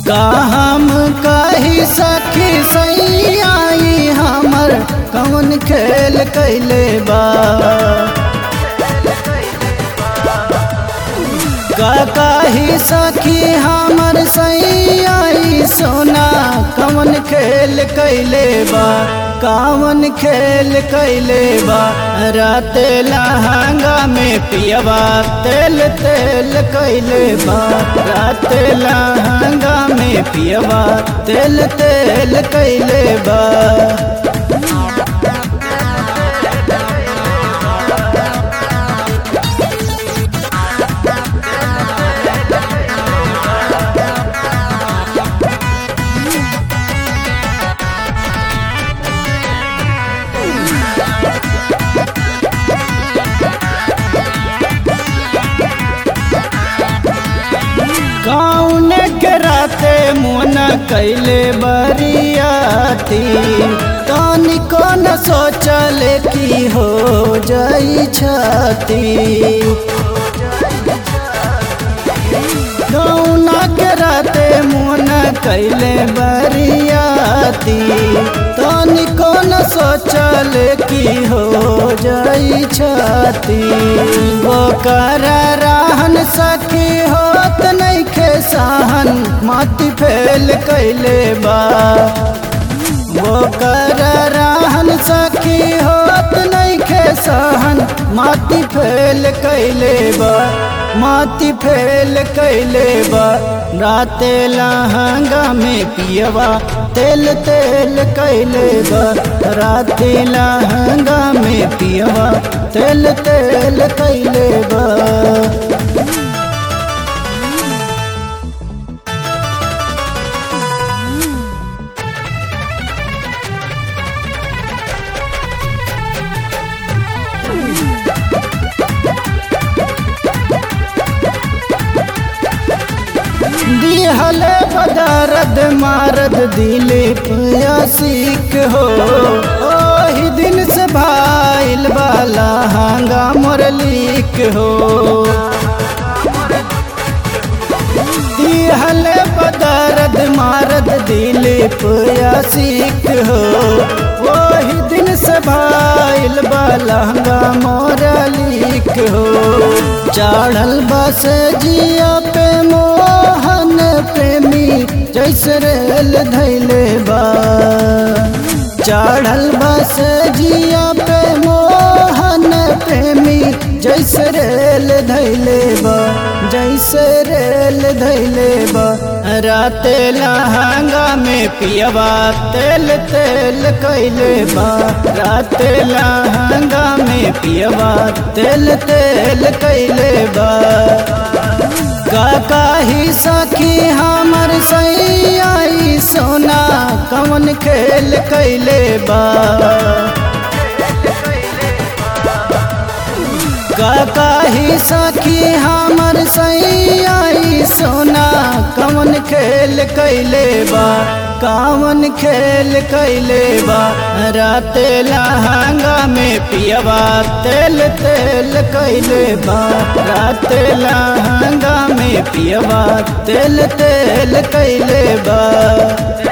का हम कही सखी सही आई हमर कौन खेल कैले बा का कही सखी हमर सही आई सोना कौन खेल कैले बा कावन खेल कैले बा रात लहंगा में पियवा तेल तेल कैले बा रात लहंगा में पियवा तेल तेल कैले बा कौन के राते मुना कैले बरियाती तनी कौन सोचल की हो जाई छाती कौना के राते मुना कैले बरियाती तनी कौन सोचल की हो जाई छाती वो कर रहन सखी होत नहीं खे सहन माटी फेल कैले बा वो कर रहन सखी होत नहीं खे सहन माटी फेल कैले बा माटी फेल कैले बा राते लहंगा में पियवा तेल तेल कैले बा राते लहंगा में पियवा तेल तेल कैले बा दिहले बदरद मारद दिलीप सीख हो ओही दिन से भाईल बाला हांगा मुरलीक हो दिहले बदरद मारद दिलीप सीख हो ओही दिन से भाईल बाला हांगा मुरलीक हो चढ़ल बस जिया पे मोहन प्रेमी जैसे रेल धैले बा चढ़ल बस जिया पे मोहन प्रेमी जैसे रेल धैले बा जैसे रेल धैले बा रात लहंगा में पियवा तेल तेल कैले बा रात लहंगा में पियवा तेल तेल कैले बा काका ही सखी हमर सही आई सोना कौन खेल कैले बा काका ही सखी हमर सही आई सोना कौन खेल कैले बा कावन खेल कैले बा रात लहंगा में पियवा तेल तेल कैले बा रात लहंगा में पियवा तेल तेल कैले बा